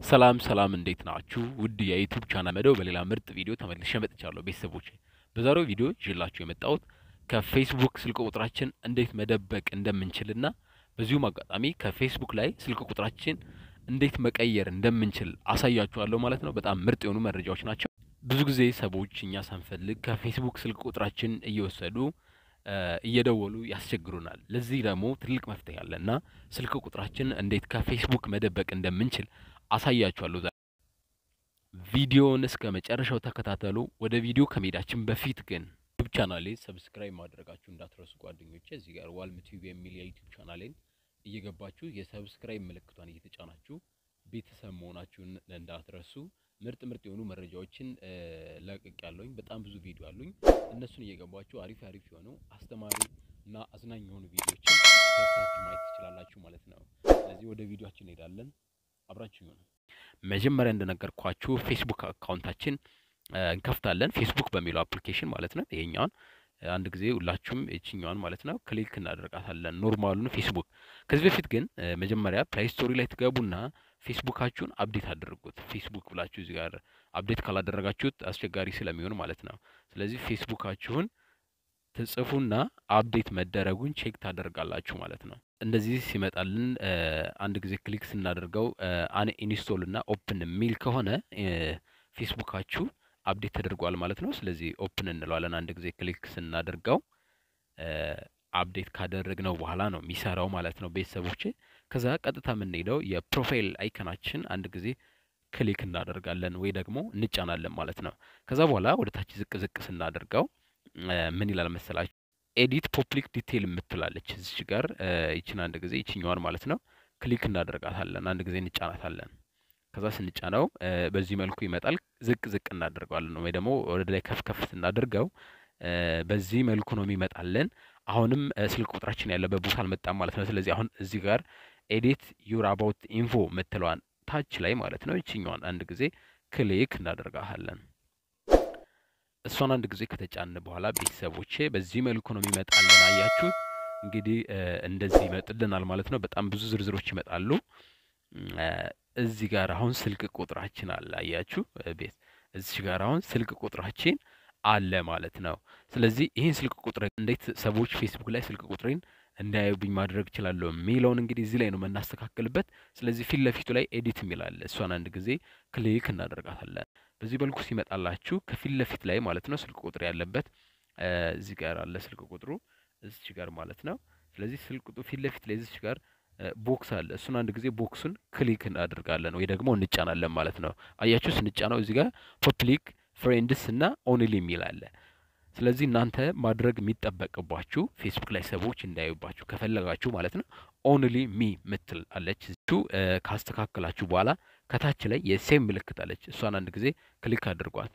ሰላም ሰላም እንዴት ናችሁ? ውድ የዩቲዩብ ቻናል መደው በሌላ ምርጥ ቪዲዮ ተመልሼ መጥቻለሁ። ቤተሰቦች በዛሬው ቪዲዮ ይዤላችሁ የመጣሁት ከፌስቡክ ስልክ ቁጥራችን እንዴት መደበቅ እንደምንችልና በዚሁም አጋጣሚ ከፌስቡክ ላይ ስልክ ቁጥራችን እንዴት መቀየር እንደምንችል አሳያችኋለሁ ማለት ነው። በጣም ምርጥ የሆኑ መረጃዎች ናቸው። ብዙ ጊዜ ሰዎች እኛ ሳንፈልግ ከፌስቡክ ስልክ ቁጥራችን እየወሰዱ እየደወሉ ያስቸግሩናል። ለዚህ ደግሞ ትልቅ መፍትሄ አለ እና ስልክ ቁጥራችን እንዴት ከፌስቡክ መደበቅ እንደምንችል አሳያችኋለሁ። ቪዲዮውን እስከ መጨረሻው ተከታተሉ። ወደ ቪዲዮ ከመሄዳችን በፊት ግን ዩቲዩብ ቻናሌን ሰብስክራይብ ማድረጋችሁ እንዳትረሱ ጓደኞቼ። እዚህ ጋር ዋልም ቲዩብ የሚል የዩቲዩብ ቻናሌን እየገባችሁ የሰብስክራይብ ምልክቷን እየተጫናችሁ ቤተሰብ መሆናችሁን እንዳትረሱ። ምርጥ ምርጥ የሆኑ መረጃዎችን ለቅቅ ያለውኝ በጣም ብዙ ቪዲዮ አሉኝ። እነሱን እየገባችሁ አሪፍ አሪፍ የሆኑ አስተማሪ እና አዝናኝ የሆኑ ቪዲዮዎችን ሰርታችሁ ማየት ትችላላችሁ ማለት ነው። ስለዚህ ወደ ቪዲዮችን እንሄዳለን። አብራችሁ ይሁኑ። መጀመሪያ እንደነገርኳችሁ ፌስቡክ አካውንታችን እንከፍታለን። ፌስቡክ በሚለው አፕሊኬሽን ማለት ነው። ይሄኛውን አንድ ጊዜ ሁላችሁም ይችኛዋን ማለት ነው ክሊክ እናደርጋታለን፣ ኖርማሉን ፌስቡክ። ከዚህ በፊት ግን መጀመሪያ ፕላይ ስቶሪ ላይ ትገቡና ፌስቡካችሁን አፕዴት አድርጉት። ፌስቡክ ብላችሁ እዚህ ጋር አፕዴት ካላደረጋችሁት አስቸጋሪ ስለሚሆን ማለት ነው። ስለዚህ ፌስቡካችሁን ትጽፉና አፕዴት መደረጉን ቼክ ታደርጋላችሁ ማለት ነው። እንደዚህ ሲመጣልን አንድ ጊዜ ክሊክ ስናደርገው አን ኢንስቶል እና ኦፕን የሚል ከሆነ ፌስቡካችሁ አፕዴት ተደርጓል ማለት ነው። ስለዚህ ኦፕን እንለዋለን። አንድ ጊዜ ክሊክ ስናደርገው አፕዴት ካደረግነው በኋላ ነው የሚሰራው ማለት ነው ቤተሰቦቼ። ከዛ ቀጥታ የምንሄደው የፕሮፋይል አይከናችን አንድ ጊዜ ክሊክ እናደርጋለን ወይ ደግሞ እንጫናለን ማለት ነው። ከዛ በኋላ ወደ ታች ዝቅ ዝቅ ስናደርገው ምን ይላል መሰላችሁ? ኤዲት ፐብሊክ ዲቴይል የምትላለች እዚች ጋር ይችን አንድ ጊዜ ይችኛዋን ማለት ነው ክሊክ እናደርጋታለን። አንድ ጊዜ እንጫናታለን። ከዛ ስንጫነው በዚህ መልኩ ይመጣል። ዝቅ ዝቅ እናደርገዋለን ወይ ደግሞ ወደ ላይ ከፍ ከፍ ስናደርገው በዚህ መልኩ ነው የሚመጣልን። አሁንም ስልክ ቁጥራችን ያለበት ቦታ አልመጣም ማለት ነው። ስለዚህ አሁን እዚህ ጋር ኤዲት ዩር አባውት ኢንፎ የምትለዋን ታች ላይ ማለት ነው ይችኛዋን አንድ ጊዜ ክሊክ እናደርጋታለን። እሷን አንድ ጊዜ ከተጫን በኋላ ቤተሰቦቼ በዚህ መልኩ ነው የሚመጣልን። አያችሁ እንግዲህ እንደዚህ ይመጥልናል ማለት ነው። በጣም ብዙ ዝርዝሮች ይመጣሉ። እዚህ ጋር አሁን ስልክ ቁጥራችን አለ። አያችሁ ቤት እዚህ ጋር አሁን ስልክ ቁጥራችን አለ ማለት ነው። ስለዚህ ይህን ስልክ ቁጥር እንዴት ሰዎች ፌስቡክ ላይ ስልክ ቁጥሬን እንዳያዩብኝ ማድረግ እችላለሁ የሚለውን እንግዲህ እዚህ ላይ ነው የምናስተካክልበት። ስለዚህ ፊት ለፊቱ ላይ ኤዲት የሚላለ እሷን አንድ ጊዜ ክሊክ እናደርጋታለን። በዚህ መልኩ ሲመጣላችሁ ከፊት ለፊት ላይ ማለት ነው ስልክ ቁጥር ያለበት እዚህ ጋር አለ ስልክ ቁጥሩ እዚች ጋር ማለት ነው። ስለዚህ ስልክ ቁጥሩ ፊት ለፊት ላይ እዚች ጋር ቦክስ አለ። እሱን አንድ ጊዜ ቦክሱን ክሊክ እናደርጋለን ወይ ደግሞ እንጫናለን ማለት ነው። አያችሁ ስንጫነው እዚህ ጋር ፐብሊክ ፍሬንድስ እና ኦንሊ የሚል አለ። ስለዚህ እናንተ ማድረግ የሚጠበቅባችሁ ፌስቡክ ላይ ሰዎች እንዳያዩባችሁ ከፈለጋችሁ ማለት ነው ኦንሊ ሚ ምትል አለች። እሱ ካስተካከላችሁ በኋላ ከታች ላይ የሴም ምልክት አለች። እሷን አንድ ጊዜ ክሊክ አድርጓት።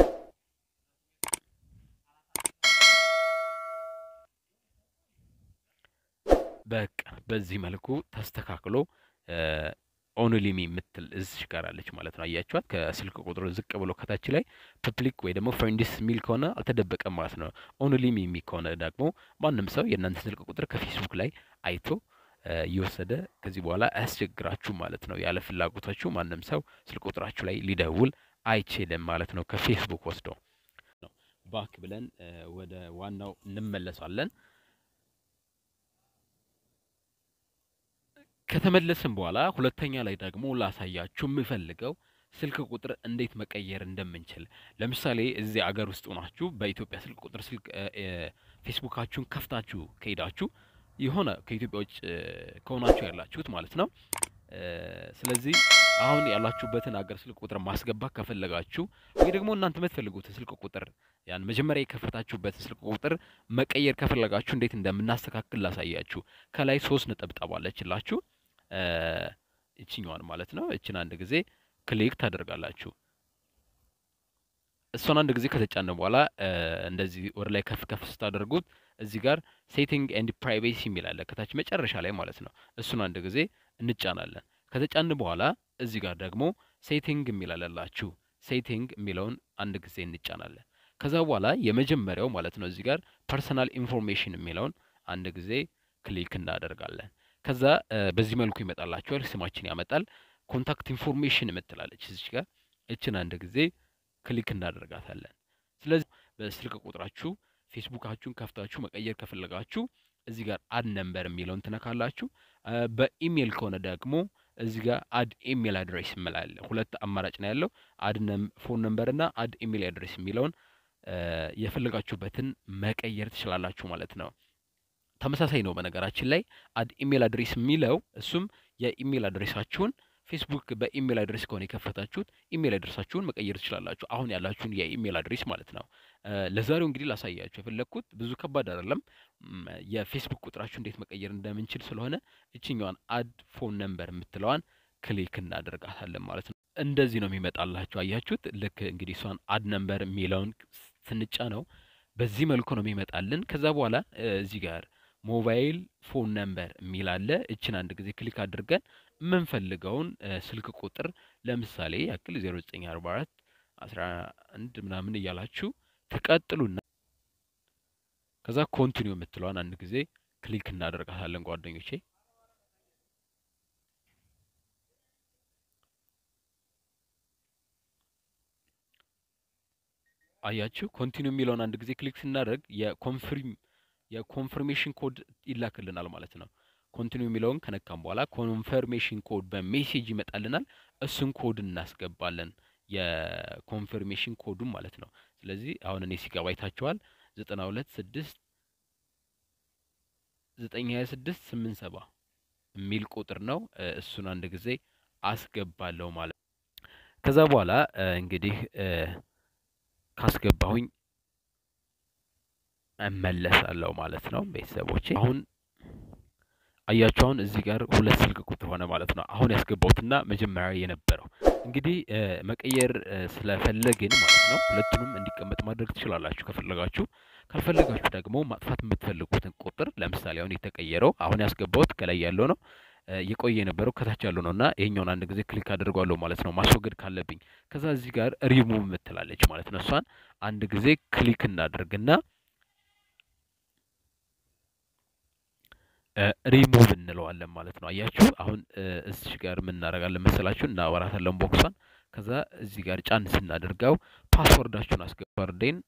በቃ በዚህ መልኩ ተስተካክሎ ኦንሊ ሚ የምትል እዚሽ ጋር አለች ማለት ነው። አያችኋት? ከስልክ ቁጥሩ ዝቅ ብሎ ከታች ላይ ፐብሊክ ወይ ደግሞ ፍሬንድስ የሚል ከሆነ አልተደበቀም ማለት ነው። ኦንሊ ሚ የሚል ከሆነ ደግሞ ማንም ሰው የእናንተ ስልክ ቁጥር ከፌስቡክ ላይ አይቶ እየወሰደ ከዚህ በኋላ አያስቸግራችሁ ማለት ነው። ያለ ፍላጎታችሁ ማንም ሰው ስልክ ቁጥራችሁ ላይ ሊደውል አይችልም ማለት ነው። ከፌስቡክ ወስዶ ባክ ብለን ወደ ዋናው እንመለሳለን። ከተመለስን በኋላ ሁለተኛ ላይ ደግሞ ላሳያችሁ የምፈልገው ስልክ ቁጥር እንዴት መቀየር እንደምንችል። ለምሳሌ እዚህ አገር ውስጥ ሆናችሁ በኢትዮጵያ ስልክ ቁጥር ስልክ ፌስቡካችሁን ከፍታችሁ ከሄዳችሁ የሆነ ከኢትዮጵያ ውጭ ከሆናችሁ ያላችሁት ማለት ነው። ስለዚህ አሁን ያላችሁበትን አገር ስልክ ቁጥር ማስገባት ከፈለጋችሁ ወይ ደግሞ እናንተ የምትፈልጉትን ስልክ ቁጥር ያን መጀመሪያ የከፈታችሁበትን ስልክ ቁጥር መቀየር ከፈለጋችሁ እንዴት እንደምናስተካክል ላሳያችሁ። ከላይ ሶስት ነጠብጣብ አለችላችሁ እችኛዋን ማለት ነው። እችን አንድ ጊዜ ክሊክ ታደርጋላችሁ። እሷን አንድ ጊዜ ከተጫነ በኋላ እንደዚህ ወደ ላይ ከፍ ከፍ ስታደርጉት እዚህ ጋር ሴቲንግ ኤንድ ፕራይቬሲ የሚል አለ ከታች መጨረሻ ላይ ማለት ነው። እሱን አንድ ጊዜ እንጫናለን። ከተጫን በኋላ እዚህ ጋር ደግሞ ሴቲንግ የሚል አለላችሁ። ሴቲንግ የሚለውን አንድ ጊዜ እንጫናለን። ከዛ በኋላ የመጀመሪያው ማለት ነው እዚህ ጋር ፐርሰናል ኢንፎርሜሽን የሚለውን አንድ ጊዜ ክሊክ እናደርጋለን። ከዛ በዚህ መልኩ ይመጣላችኋል። ስማችን ያመጣል። ኮንታክት ኢንፎርሜሽን የምትላለች እዚች ጋር እችን አንድ ጊዜ ክሊክ እናደርጋታለን። ስለዚህ በስልክ ቁጥራችሁ ፌስቡካችሁን ከፍታችሁ መቀየር ከፈለጋችሁ እዚህ ጋር አድ ነምበር የሚለውን ትነካላችሁ። በኢሜይል ከሆነ ደግሞ እዚህ ጋር አድ ኢሜይል አድሬስ ይምላል። ሁለት አማራጭ ነው ያለው፣ አድ ፎን ነምበር እና አድ ኢሜይል አድሬስ የሚለውን የፈለጋችሁበትን መቀየር ትችላላችሁ ማለት ነው። ተመሳሳይ ነው በነገራችን ላይ አድ ኢሜይል አድሬስ የሚለው እሱም የኢሜይል አድሬሳችሁን ፌስቡክ በኢሜይል አድሬስ ከሆነ የከፈታችሁት ኢሜይል አድሬሳችሁን መቀየር ትችላላችሁ። አሁን ያላችሁን የኢሜይል አድሬስ ማለት ነው። ለዛሬው እንግዲህ ላሳያችሁ የፈለግኩት ብዙ ከባድ አይደለም። የፌስቡክ ቁጥራችሁ እንዴት መቀየር እንደምንችል ስለሆነ እችኛዋን አድ ፎን ነምበር የምትለዋን ክሊክ እናደርጋታለን ማለት ነው። እንደዚህ ነው የሚመጣላችሁ። አያችሁት? ልክ እንግዲህ እሷን አድ ነምበር የሚለውን ስንጫ ነው በዚህ መልኩ ነው የሚመጣልን። ከዛ በኋላ እዚህ ጋር ሞባይል ፎን ነምበር የሚል አለ። እችን አንድ ጊዜ ክሊክ አድርገን የምንፈልገውን ስልክ ቁጥር ለምሳሌ ያክል 0944 11 ምናምን እያላችሁ ትቀጥሉና ከዛ ኮንቲኒው የምትለዋን አንድ ጊዜ ክሊክ እናደርጋታለን ጓደኞቼ። አያችሁ ኮንቲኒው የሚለውን አንድ ጊዜ ክሊክ ስናደርግ የኮንፍርም የኮንፈርሜሽን ኮድ ይላክልናል ማለት ነው። ኮንቲኒው የሚለውን ከነካም በኋላ ኮንፈርሜሽን ኮድ በሜሴጅ ይመጣልናል። እሱን ኮድ እናስገባለን የኮንፈርሜሽን ኮዱን ማለት ነው። ስለዚህ አሁን እኔ ሲገባ አይታችኋል። ዘጠና ሁለት ስድስት ዘጠኝ ሀያ ስድስት ስምንት ሰባ የሚል ቁጥር ነው። እሱን አንድ ጊዜ አስገባለሁ ማለት ነው። ከዛ በኋላ እንግዲህ ካስገባሁኝ እመለሳለሁ ማለት ነው። ቤተሰቦቼ አሁን አያችሁ፣ አሁን እዚህ ጋር ሁለት ስልክ ቁጥር ሆነ ማለት ነው። አሁን ያስገባሁትና መጀመሪያ የነበረው እንግዲህ መቀየር ስለፈለግን ማለት ነው። ሁለቱንም እንዲቀመጥ ማድረግ ትችላላችሁ ከፈለጋችሁ። ካልፈለጋችሁ ደግሞ ማጥፋት የምትፈልጉትን ቁጥር ለምሳሌ አሁን የተቀየረው አሁን ያስገባሁት ከላይ ያለው ነው የቆየ የነበረው ከታች ያለው ነው እና ይሄኛውን አንድ ጊዜ ክሊክ አድርጓለሁ ማለት ነው ማስወገድ ካለብኝ። ከዛ እዚህ ጋር ሪሙቭ የምትላለች ማለት ነው። እሷን አንድ ጊዜ ክሊክ እናደርግና ሪሙቭ እንለዋለን ማለት ነው። አያችሁ አሁን እዚህ ጋር ምን እናደርጋለን መሰላችሁ? እናወራታለን ቦክሷን። ከዛ እዚህ ጋር ጫን ስናደርገው ፓስወርዳችሁን አስገባርዴን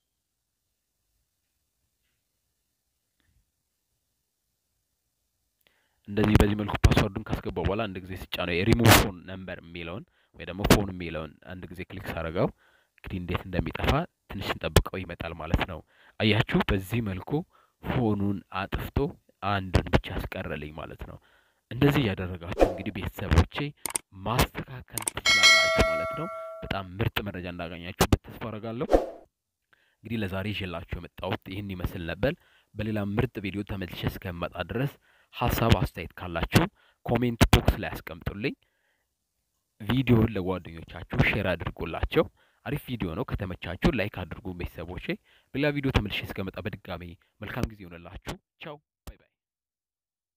እንደዚህ በዚህ መልኩ ፓስወርዱን ካስገባው በኋላ አንድ ጊዜ ስጫ ነው የሪሙቭ ፎን ነምበር የሚለውን ወይ ደግሞ ፎን የሚለውን አንድ ጊዜ ክሊክ ሳደርገው እንግዲህ እንዴት እንደሚጠፋ ትንሽ ስንጠብቀው ይመጣል ማለት ነው። አያችሁ በዚህ መልኩ ፎኑን አጥፍቶ አንዱን ብቻ ያስቀረልኝ ማለት ነው። እንደዚህ እያደረጋችሁ እንግዲህ ቤተሰቦቼ ማስተካከል ትችላላችሁ ማለት ነው። በጣም ምርጥ መረጃ እንዳገኛችሁበት ተስፋ አደርጋለሁ። እንግዲህ ለዛሬ ይዤላችሁ የመጣሁት ይህን ይመስል ነበር። በሌላ ምርጥ ቪዲዮ ተመልሼ እስከመጣ ድረስ ሀሳብ አስተያየት ካላችሁ ኮሜንት ቦክስ ላይ አስቀምጡልኝ። ቪዲዮውን ለጓደኞቻችሁ ሼር አድርጉላቸው። አሪፍ ቪዲዮ ነው። ከተመቻችሁ ላይክ አድርጉ ቤተሰቦቼ። በሌላ ቪዲዮ ተመልሼ እስከመጣ በድጋሚ መልካም ጊዜ ይሆንላችሁ። ቻው